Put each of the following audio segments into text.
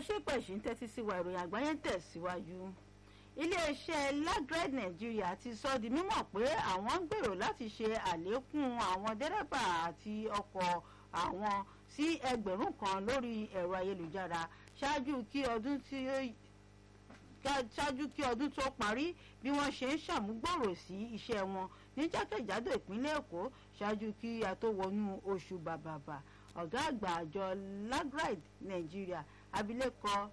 ṣé pẹ̀sì ń tẹ́tí sí wa ìròyìn àgbáyé ń tẹ̀síwájú iléeṣẹ́ lagred nigeria ti sọ di mímọ̀ pé àwọn ń gbèrò láti ṣe àlékún àwọn dẹ́rẹ́bà àti ọkọ̀ àwọn sí ẹgbẹ̀rún kan lórí ẹ̀rọ ayélujára ṣáájú kí ọdún tí ó ṣáájú kí ọdún tó parí bí wọ́n ṣe ń ṣàmúgbòrò sí iṣẹ́ wọn ní jákèjádò ìpínlẹ̀ èkó ṣáájú kí a tó wọnú oṣù bàbàbà ọ̀gá àgbà àjọ lagride nigeria abilékọ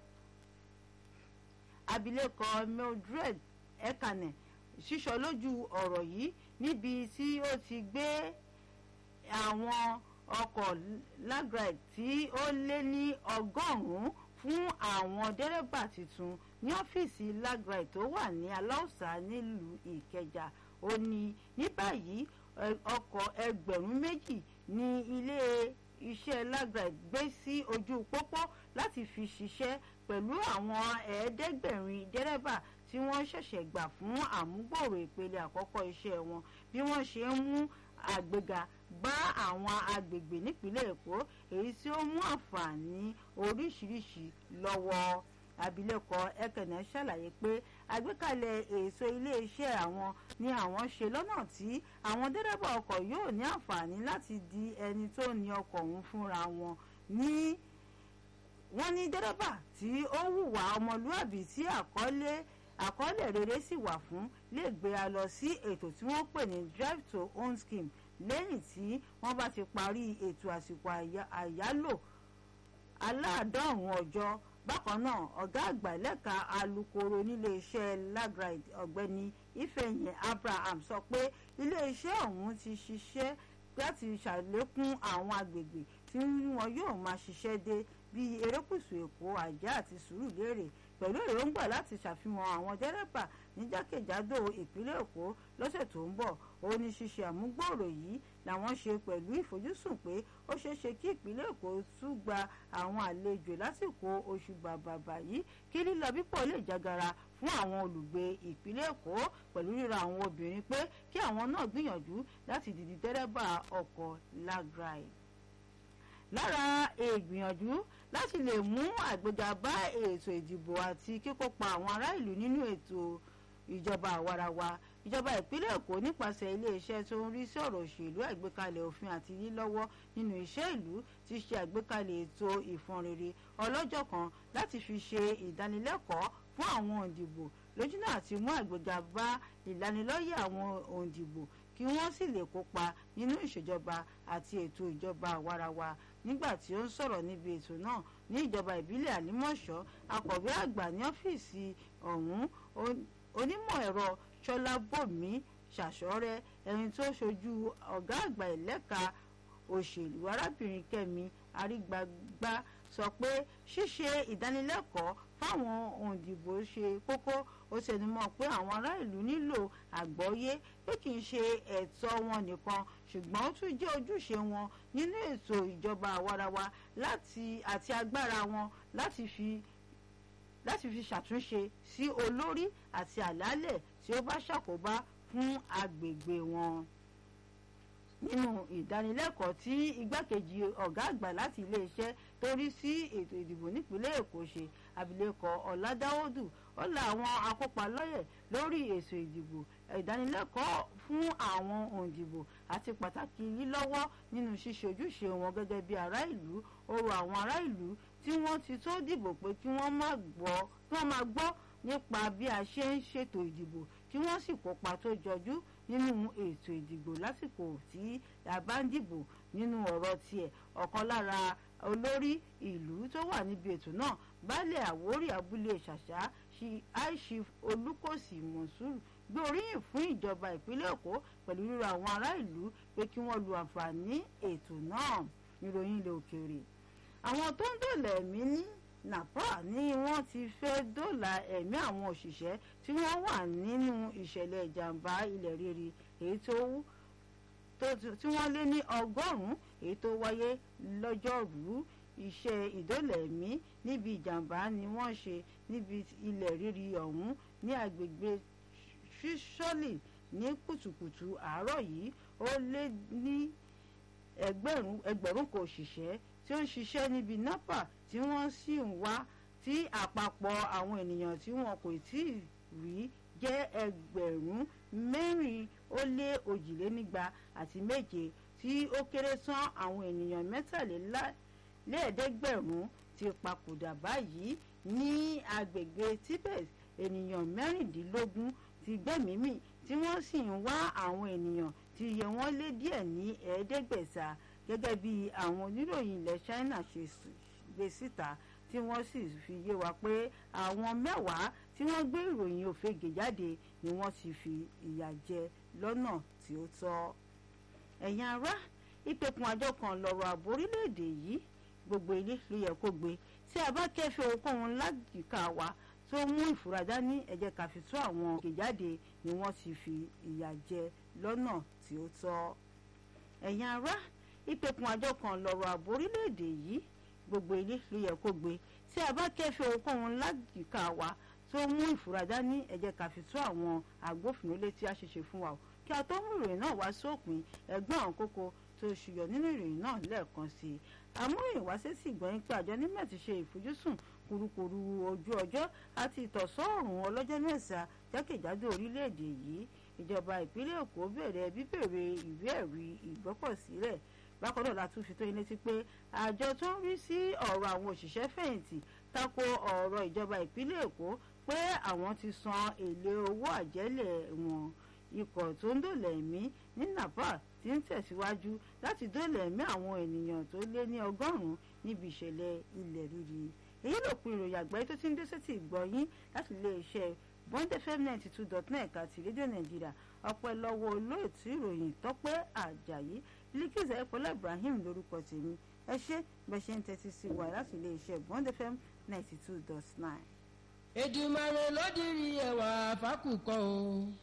abilékọ mildred ekane sísọ lójú ọ̀rọ̀ yìí níbi tí ó ti gbé àwọn ọkọ̀ lagride tí ó lé ní ọgọ́rùn-ún fún àwọn dẹ́rẹ́bà tuntun ní ọ́fíìsì lagride tó wà ní aláùsá nílùú ìkẹjà ó ní ní báyìí ọkọ̀ ẹgbẹ̀rún méjì ní ilé iṣẹ́ lagride gbé sí ojú pópó láti fi ṣiṣẹ́ pẹ̀lú àwọn ẹ̀ẹ́dẹ́gbẹ̀rin dẹ́rẹ́bà tí wọ́n ṣẹ̀ṣẹ̀ gbà fún àmúgbòrò ìpele àkọ́kọ́ iṣẹ́ wọn bí wọ́n ṣe ń mú àgbéga bá àwọn agbègbè nípínlẹ̀ èkó èyí tí ó mú àǹfààní oríṣiríṣi lọ́wọ́ abilékọ ẹkẹnẹ ṣàlàyé pé àgbékalẹ̀ èso iléeṣẹ́ àwọn ni àwọn ṣe lọ́nà tí àwọn dẹ́rẹ́bà ọkọ̀ yóò ní àǹfààní láti di ẹni tó ní ọkọ̀ ọ̀hún fúnra wọn ní wọ́n ní dẹ́rẹ́bà tí ó hùwà ọmọlúàbí tí àkọlé àkọọ́lẹ̀ rere sì wà fún lè gbé a lọ sí ètò tí wọ́n pè ní drive to own scheme lẹ́yìn tí wọ́n bá ti parí ètò àsìkò àyálò aláàdọ́rùn ọjọ́ bákan náà ọ̀gá àgbà lẹ́ka alukoro níléeṣẹ́ lagride ọ̀gbẹ́ni ifeanyi abraham sọ pé iléeṣẹ́ ọ̀hún ti ṣiṣẹ́ láti ṣàlékún àwọn agbègbè tí wọn yóò máa ṣiṣẹ́ dé bíi erékùṣù èkó àjá àti sùúrùlérè pẹ̀lú èròǹgbà láti ṣàfihàn àwọn dẹ́rẹ́bà ní jákèjádò ìpínlẹ̀ èkó lọ́sẹ̀ tó ń bọ̀ ó ní ṣíṣe àmúgbòòrò yìí làwọn ṣe pẹ̀lú ìfojúsùn pé ó ṣeé ṣe kí ìpínlẹ̀ èkó tún gba àwọn àlejò lásìkò oṣù bàbàbà yìí kí lílọ bípọ̀ lè jágara fún àwọn olùgbé ìpínlẹ̀ èkó pẹ̀lú ríra àwọn obìnrin pé kí àwọn náà gbìyànjú láti dìdí dẹ́rẹ́bà ọkọ̀ lagride lára ìgbìyànjú láti lè mú àgbéga bá ètò ìdìbò àti kíkópa àwọn ará ìlú nínú ètò ìjọba àwarawa ìjọba ìpínlẹ̀ èkó nípasẹ̀ iléeṣẹ́ tó ń rí sí ọ̀rọ̀ òṣèlú àgbékalẹ̀ òfin àti lílọ́wọ́ nínú iṣẹ́ ìlú ti ṣe àgbékalẹ̀ ètò ìfọ̀nrere ọlọ́jọ́ kan láti fi ṣe ìdánilẹ́kọ̀ọ́ fún àwọn òǹdìbò lójúnà àti mú àgbéga bá ìlanilọ́yẹ̀ àwọn òǹdìbò kí wọ́n sì lè kópa nínú ìṣèjọba àti ètò ìjọba àwarawa nígbà tí ó ń sọ̀rọ̀ níbi ètò náà ní ìjọba ìbílẹ̀ àlímọ̀ṣọ́ akọ̀wé àgbà ní ọ́fíìsì ọ̀hún onímọ̀ ẹ̀rọ ṣọlábòmí ṣàṣọ́rẹ́ ẹni tó ṣojú ọ̀gá àgbà ẹ̀lẹ́ka òṣèlú arábìnrin kẹ́mi arígbágbá sọ pé ṣíṣe ìdánilẹ́kọ̀ọ́ fáwọn òǹdìbò ṣe kókó ó tẹnumọ́ pé àwọn ará ìlú nílò àgbọ́yé pé kì í ṣe ẹ̀tọ́ wọn nìkan ṣùgbọ́n ó tún jẹ́ ojúṣe wọn nínú ètò ìjọba àwarawa láti àti agbára wọn láti fi láti fi ṣàtúnṣe sí olórí àti àlálẹ̀ tí ó bá ṣàkóbá fún agbègbè wọn nínú ìdánilẹ́kọ̀ọ́ tí igbákejì ọ̀gá àgbà láti iléeṣẹ́ tó rí sí ètò ìdìbò nípínlẹ̀ èkó ṣe abilékọ ọ̀làdáwọ́dù ó la àwọn akópa lọ́yẹ̀ lórí ètò ìdìbò ìdánilẹ́kọ̀ọ́ fún àwọn òǹdìbò àti pàtàkì lílọ́wọ́ nínú ṣíṣe ojúṣe wọn gẹ́gẹ́ bí ará ìlú ó rọ àwọn ará ìlú tí wọ́n ti tó dìbò pé kí wọ́n máa gbọ́ nípa bí a ṣe ń ṣètò ìdìbò kí wọ́n sì kópa tó jọjú nínú ètò ìdìbò lásìkò tí a bá ń dìbò nínú ọ̀rọ̀ tiẹ̀ ọ̀kan lára olórí ìlú tó wà níbi ètò náà baálẹ̀ àwórì abúlé ṣàṣà aishif olùkọ́sì mọ̀súrù gbé oríyìn fún ìjọba ìpínlẹ̀ èkó pẹ̀lú ríra àwọn ará ìlú pé kí wọ́n lu àǹfààní ètò náà níròyìn ilẹ̀ òkèèrè àwọn tó ń dòlà ẹ̀mí ní napa ni wọ́n ti fẹ́ dóòlà ẹ̀mí àwọn òṣìṣẹ́ tí wọ́n wà nínú ìṣẹ̀lẹ̀ ìjàmbá ilẹ̀ rírì èyí tó tí wọ́n lé ní ọgọ́rùn-ún èyí tó wáyé lọ́jọ́rùú iṣẹ́ ìdólẹ̀mí níbi ìjàmbá ni wọ́n ṣe níbi ilẹ̀ rírì ọ̀hún ní agbègbè ṣíṣọ́lì ní kùtùkùtù àárọ̀ yìí ó lé ní ẹgbẹ̀rún ẹgbẹ̀rún kan òṣìṣẹ́ tí ó ń ṣiṣẹ́ níbi napa tí wọ́n sì ń wá tí àpapọ̀ àwọn ènìyàn tí wọn kò tí ì rí jẹ́ ẹgbẹ̀rún mẹ́rin ó lé òjìlénígba àti méje tí ó kéré tán àwọn ènìyàn mẹ́tàlélẹ́ẹ̀ẹ́dẹ́gbẹ̀rún ti papòdà báyìí ní agbègbè Tibet ènìyàn mẹ́rìndínlógún ti gbẹ́mìímì tí wọ́n sì ń wá àwọn ènìyàn tí iye wọn lé díẹ̀ ní ẹ̀ẹ́dẹ́gbẹ̀ta gẹ́gẹ́ bí àwọn oníròyìn ilẹ̀ China ṣe gbé síta tí wọ́n sì fi yé wa pé àwọn mẹ́wàá tí wọ́n gbé ìròyìn òfegè jáde ni wọ́n ti fi ìyà jẹ lọ́nà tí ó tọ́. ẹ̀yin ará ìpẹ̀kun àjọ kan lọ́rọ̀ ààbò orílẹ̀-èdè yìí gbogbo ilé ló yẹ kó gbé tí a bá kẹ́fẹ́ ohunkóhun láyìíká wa tó mú ìfura dání ẹ jẹ́ ká fi tú àwọn òkè jáde ni wọ́n ti fi ìyà jẹ lọ́nà tí ó tọ́. ẹ̀yin ará ìpẹ̀kun àjọ kan lọ́rọ̀ ààbò orílẹ̀-èdè yìí gbogbo ilé ló yẹ kó gbé tí a bá kẹ́fẹ́ ohunkóhun láyìíká wa tó mú ìfura dání ẹ jẹ́ ká fi tú àwọn agbófinró létí àṣeṣe fún wa o kí a tó mú ìròyìn náà wá sópin ẹgbẹ́ àwọn kókó tó ṣùyọ nínú ìròyìn náà lẹ́ẹ̀kan sí i amúròyìn wá sí sí ìgbọ̀nyìn pé àjọ nímọ̀ ti ṣe ìfojúsùn kurukuru ojú ọjọ́ àti ìtọ̀sọ́ọ̀rùn ọlọ́jọ́ mẹ́sà jákèjádò orílẹ̀-èdè yìí ìjọba ìpínlẹ̀ èkó bẹ̀rẹ̀ bíbèrè ìwé ẹ̀rí ìgbọ́kọ̀sílẹ̀ bákan náà la tún fi tó yín létí pé àjọ tó ń rí sí ọ̀rọ̀ àwọn òṣìṣẹ́ fẹ̀yìntì tako ọ̀rọ̀ ìjọba ìpínlẹ̀ èkó pé àwọn ti san èlé owó àjẹ́lẹ̀ wọn ikọ̀ tó ń dòlẹ̀ ẹ̀mí ní Nepal ti ń tẹ̀síwájú láti dòlẹ̀ ẹ̀mí àwọn ènìyàn tó lé ní ọgọ́rùn-ún níbi ìṣẹ̀lẹ̀ ilẹ̀ rírì èyí ló pin ìròyìn àgbáyé tó ti ń dé sétí ìgbọ̀nyín láti iléeṣẹ́ bond fm ninety two dot net àti rédíò nàìjíríà ọpẹ́ lọ́wọ́ olóòtú ìròyìn tọ́pẹ́ àjàyí líkìsà ẹ̀pọ̀lá ibrahim lórúkọ tèmi ẹ ṣé bẹ́ẹ̀ ṣe ń tẹ́tí sí wa láti iléeṣẹ́ bond fm ninety two dot nine. Èdùmàrè ló dirí ẹwà fákùkọ o.